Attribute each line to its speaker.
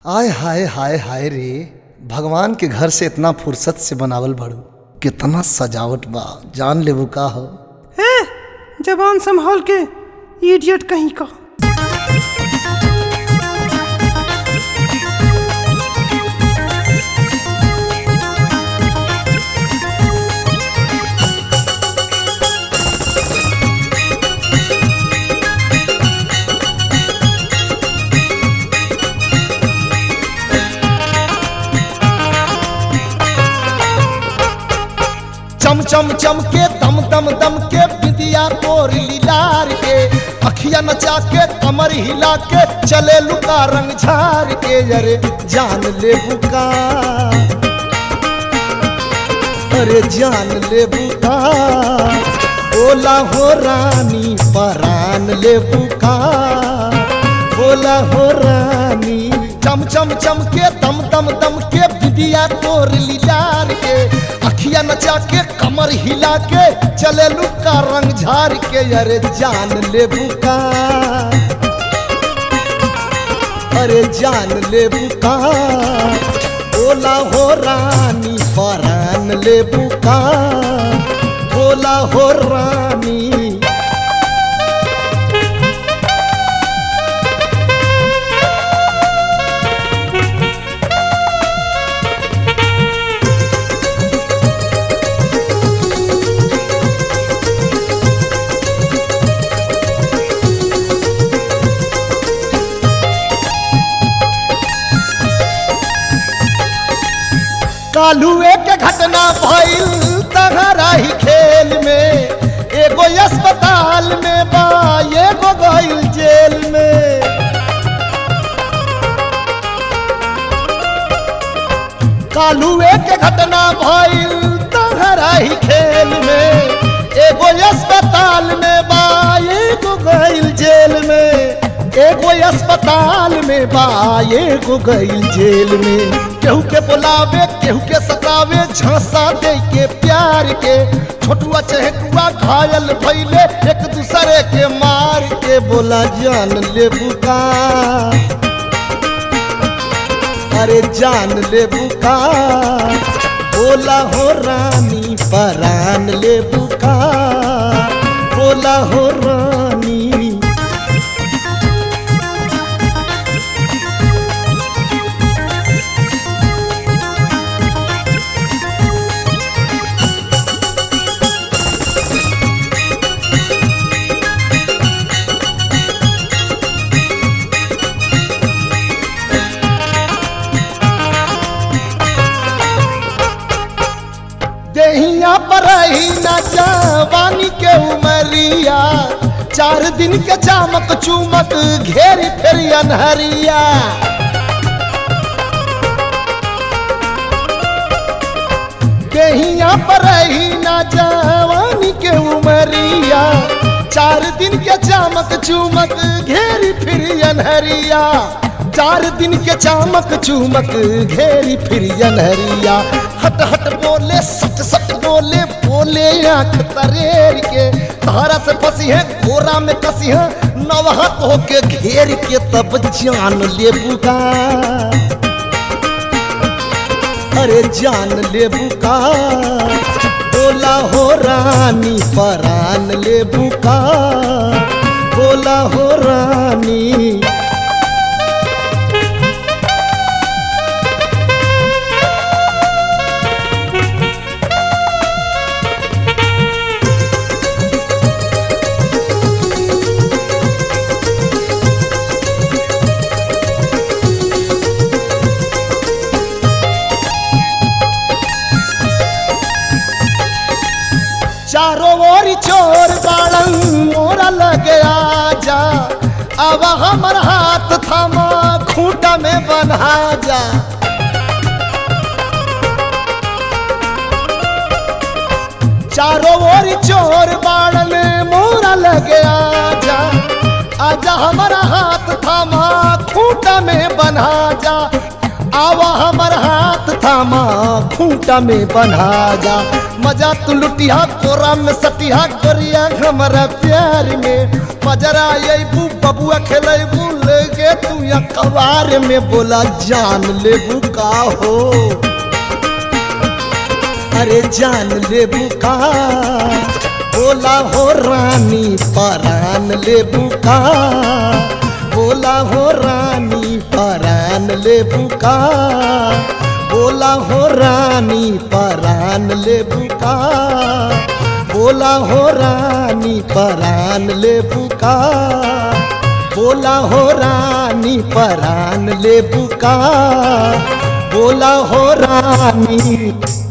Speaker 1: आय हाय हाय हाय रे भगवान के घर से इतना फुर्सत से बनावल बड़ू कितना सजावट बा जान लेबू का हो
Speaker 2: ए जबान संभाल के इडियट कहीं का
Speaker 1: चम चम चम के दम दम दम के बिदिया तोर लीलार के अखिया नचा के कमर हिला के चले लुका रंग झार के अरे जान ले बुका अरे जान ले बुका बोला हो रानी परान ले बुका बोला हो रानी चम चम चम के दम दम दम के बिदिया तोर लीलार के अखिया नचा के कमर हिला के चले लुका रंग झार के अरे जान ले बुका अरे जान ले बुका बोला हो रानी परान ले बुका बोला हो रानी कालुए के घटना भइल तहरा ही खेल में एगो अस्पताल में बा एगो गइल जेल में कालुए के घटना भइल तहरा ही खेल में एगो अस्पताल में बा एगो गइल जेल में एगो अस्पताल में बा एगो गइल जेल में केहू के बुलावे केहू के सतावे झांसा दे के प्यार के छोटुआ चहेटुआ घायल भइले एक दूसरे के मार के बोला जान ले बुका अरे जान ले बुका बोला हो रानी परान ले बुका बोला हो रानी देहिया पर ही न जवानी के उमरिया चार दिन के चामक चूमक घेरी फिर अनहरिया देहिया पर ही न जवानी के उमरिया चार दिन के चामक चूमक घेरी फिर अनहरिया चार दिन के चामक चूमक घेरी फिर अनहरिया हट हट बोले सट सट बोले बोले आंख तरेर के धारा से फंसी है घोरा में कसी है नवहत होके घेर के तब जान ले बुका अरे जान ले बुका बोला हो रानी परान ले बुका बोला हो रानी चारों ओर चोर बाड़न मोरा लगे आजा अब हमर हाथ थामा खूंटा में बन्हा जा चारों ओर चोर बाड़न मोरा लगे आजा आजा हमारा हाथ थामा खूंटा में बन्हा जा आवा हमर हाथ थामा खूंटा में बन्हा जा मजा तू लुटिया कोरा में सटिया गोरिया हमारा प्यार में मजरा अबू बबुआ खेलबू लेगे तू अखबार में बोला जान लेबू का हो अरे जान लेबू का बोला हो रानी परान लेबू का बोला हो रानी परान लेबू का बोला हो रानी परान लेबू का बोला हो रानी परान लेबू का बोला हो रानी परान लेबू का बोला हो रानी